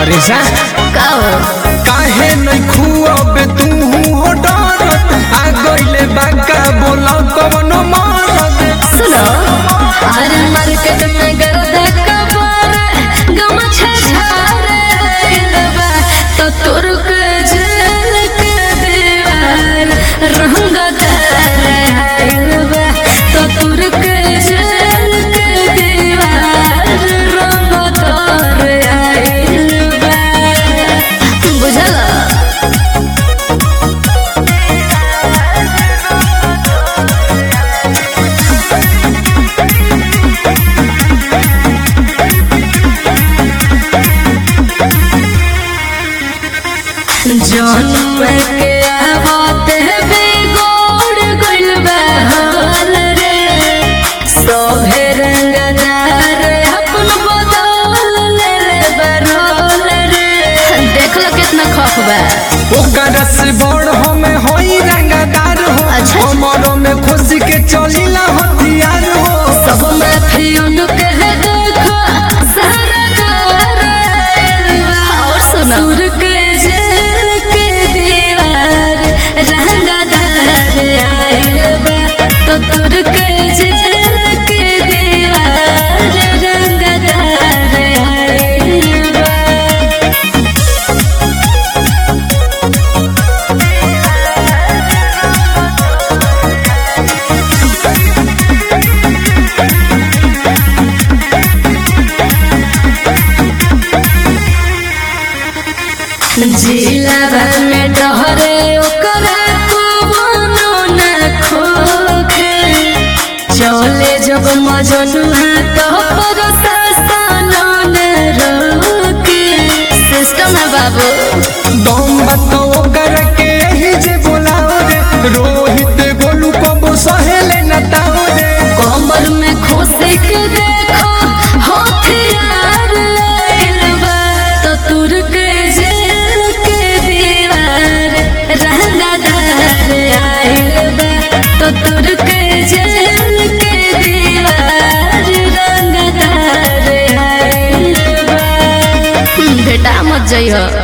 करे जा का हो काहे नहीं खुअब तू हो डरत आ गइले बाका बोला कवनो मरद सुनो अरे मार्केट में गर्दा कबार गम छछारे लबा तो तोर के जेल के दीवार रंग लबा तो तोर के जेल के दीवार रंग तोर लबा बुझला जन्म के आवते बिगड़ गइल बा हाल रे सोभे रंगदार अपन बदल ले ले बरोल रे देख लो कितना खौफ बा ओकर से बड़ हमें होई रंगदार हो अच्छा। हमरो में खुशी के चलीला हथियार हो सब माथी उनके है देखो सारा गार और सुनो सुर के जेल के दीवार रंगदार आयल बा तो तुर के जेल के दीवार रंगदार आयल बा जिलाबा में डहरे ओकरा कोनो न खोखे चले जब मजनुहा तो पर शासन न रोके सिस्टम है बाबू दम बताओ ओकर के ही जे बोलाओ रे रोहित गोलू को सहेले नताओ रे कमर में खोसे के देखो हथियार आइल बा तो तुर के जेल के दीवार रंगदार आइल बा तो तुर के जेल के दीवार रंगदार आइल बा बेटा मत जइहो